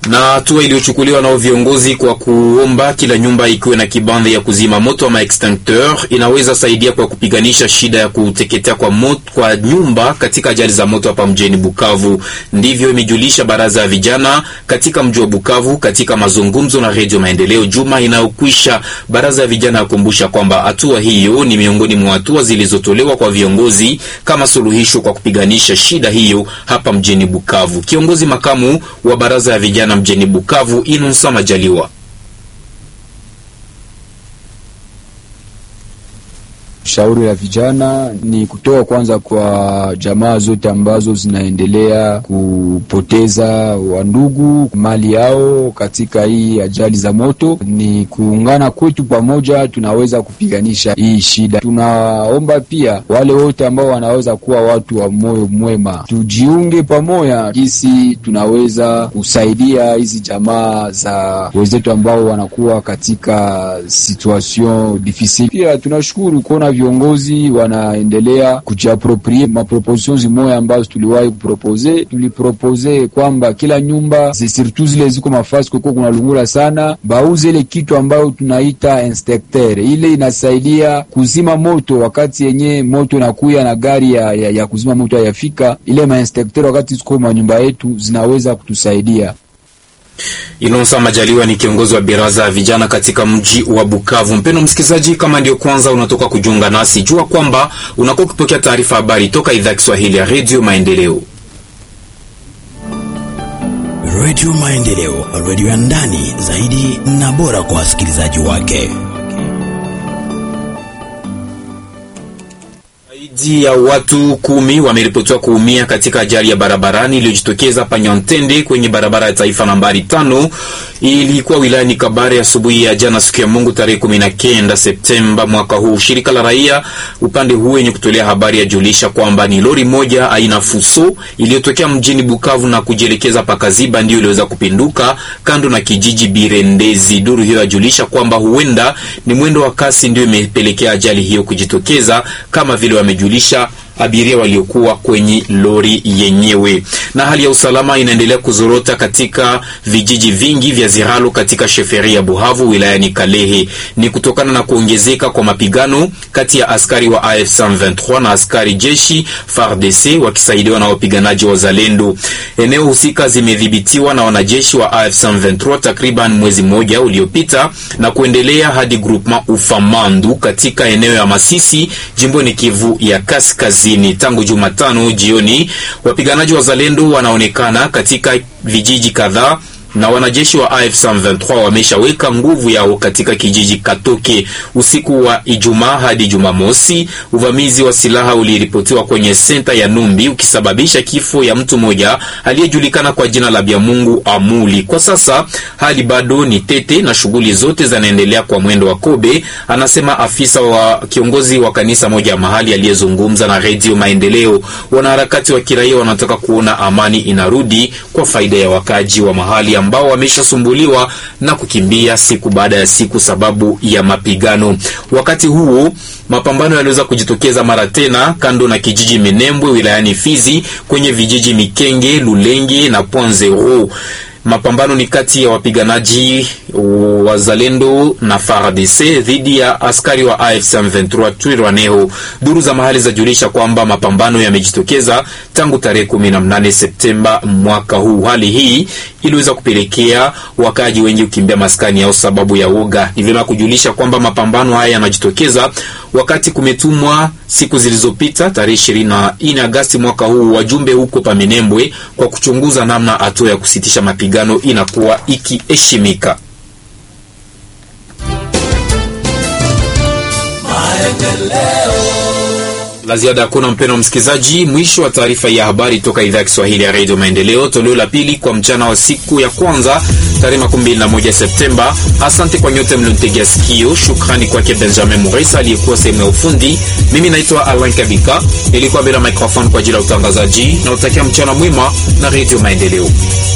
na hatua iliyochukuliwa nao viongozi kwa kuomba kila nyumba ikiwe na kibanda ya kuzima moto ama extincteur inaweza saidia kwa kupiganisha shida ya kuteketea kwa moto, kwa nyumba katika ajali za moto hapa mjini Bukavu. Ndivyo imejulisha baraza ya vijana katika mji wa Bukavu katika mazungumzo na Redio Maendeleo juma inayokwisha. Baraza ya vijana yakumbusha kwamba hatua hiyo ni miongoni mwa hatua zilizotolewa kwa viongozi kama suluhisho kwa kupiganisha shida hiyo hapa mjini Bukavu. Kiongozi makamu wa baraza ya vijana mjini Bukavu Inunsa Majaliwa Shauri la vijana ni kutoa kwanza kwa jamaa zote ambazo zinaendelea kupoteza wandugu mali yao katika hii ajali za moto, ni kuungana kwetu pamoja, tunaweza kupiganisha hii shida. Tunaomba pia wale wote ambao wanaweza kuwa watu wa moyo mwema, tujiunge pamoja, jinsi tunaweza kusaidia hizi jamaa za wenzetu ambao wanakuwa katika situation difficile. Pia tunashukuru kuona viongozi wanaendelea kujiaproprie maproposition zimoya ambazo tuliwahi kupropose. Tulipropose kwamba kila nyumba surtout zile ziko mafasi kweko kuna lungula sana, bauze ile kitu ambayo tunaita inspecteur. Ile inasaidia kuzima moto wakati yenye moto inakuya na gari ya, ya, ya kuzima moto hayafika. Ile mainspecteur wakati ziko manyumba yetu zinaweza kutusaidia. Inonsa Majaliwa ni kiongozi wa baraza ya vijana katika mji wa Bukavu. Mpendo msikilizaji, kama ndio kwanza unatoka kujiunga nasi, jua kwamba unakuwa kupokea taarifa habari toka idhaa ya Kiswahili ya Redio Maendeleo. Redio Maendeleo, redio ya ndani zaidi na bora kwa wasikilizaji wake. Zaidi ya watu kumi wameripotiwa kuumia katika ajali ya barabarani iliyojitokeza Panyantende kwenye barabara ya taifa nambari tano. Ilikuwa wilayani Kabare asubuhi ya, ya jana siku ya Mungu tarehe kumi na kenda Septemba mwaka huu. Shirika la raia upande huu yenye kutolea habari yajulisha kwamba ni lori moja aina Fuso iliyotokea mjini Bukavu na kujielekeza Pakaziba ndio iliweza kupinduka kando na kijiji Birendezi. Duru hiyo yajulisha kwamba huenda ni mwendo wa kasi ndio imepelekea ajali hiyo kujitokeza kama vile wamejulisha abiria waliokuwa kwenye lori yenyewe. Na hali ya usalama inaendelea kuzorota katika vijiji vingi vya Ziralo katika sheferi ya Buhavu wilayani Kalehe. Ni kutokana na kuongezeka kwa mapigano kati ya askari wa AF 123 na askari jeshi FARDC wakisaidiwa na wapiganaji wa Zalendo. Eneo husika zimedhibitiwa na wanajeshi wa AF 123 takriban mwezi mmoja uliopita na kuendelea hadi groupement Ufamandu katika eneo ya Masisi jimboni Kivu ya Kaskazini. Tangu Jumatano jioni wapiganaji wa Zalendo wanaonekana katika vijiji kadhaa na wanajeshi wa AF 123 wameshaweka nguvu yao katika kijiji Katoke. Usiku wa Ijumaa hadi Jumamosi, uvamizi wa silaha uliripotiwa kwenye senta ya Numbi ukisababisha kifo ya mtu mmoja aliyejulikana kwa jina la Byamungu Amuli. Kwa sasa hali bado ni tete na shughuli zote zinaendelea kwa mwendo wa kobe, anasema afisa wa kiongozi wa kanisa moja ya mahali aliyezungumza na Redio Maendeleo. Wanaharakati wa kiraia wanataka kuona amani inarudi kwa faida ya wakaji wa mahali ambao wameshasumbuliwa na kukimbia siku baada ya siku sababu ya mapigano. Wakati huo mapambano yaliweza kujitokeza mara tena kando na kijiji Minembwe wilayani Fizi kwenye vijiji Mikenge, Lulenge na Pwanzero. Mapambano ni kati ya wapiganaji wazalendo na FARDC dhidi ya askari wa AFC M23 Twirwaneho. Duru za mahali zajulisha kwamba mapambano yamejitokeza tangu tarehe 18 Septemba mwaka huu. Hali hii iliweza kupelekea wakaji wengi kukimbia maskani yao sababu ya woga. Ni vyema kujulisha kwamba mapambano haya yanajitokeza wakati kumetumwa siku zilizopita tarehe 24 Agasti mwaka huu wajumbe huko Paminembwe kwa kuchunguza namna hatua ya kusitisha mapigano inakuwa ikiheshimika. La ziada hakuna, mpendwa msikilizaji. Mwisho wa taarifa ya habari toka idhaa ya Kiswahili ya redio Maendeleo, toleo la pili kwa mchana wa siku ya kwanza tarehe 21 Septemba. Asante kwa nyote mlionitegea sikio. Shukrani kwake Benjamin Muresa aliyekuwa sehemu ya ufundi. Mimi naitwa Alain Kabika, nilikuwa bila microphone kwa ajili ya utangazaji na utakia mchana mwema na redio Maendeleo.